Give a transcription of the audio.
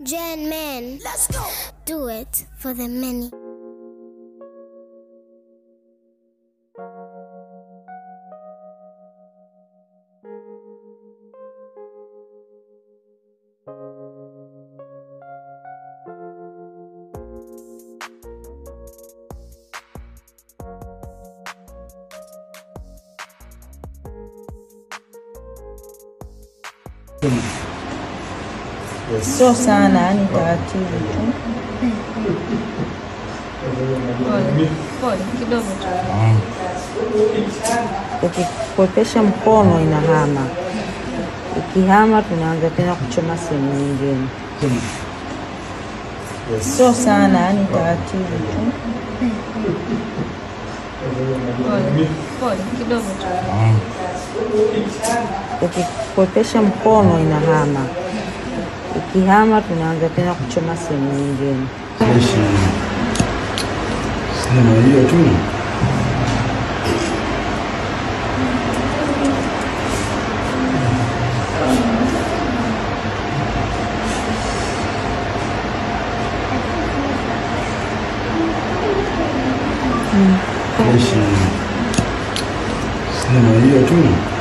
Gen men. Let's go. Do it for the many. Sio sana, yani taratibu tu. Pole, pole kidogo tu. Ukikwepesha mkono inahama, ikihama tunaanza tena kuchoma sehemu nyingine. Sio sana, yani taratibu tu. Pole, pole kidogo tu. Ukikwepesha mkono inahama, ikihama tunaanza tena kuchoma sehemu nyingine. Sema hiyo tu. Sema hiyo tu.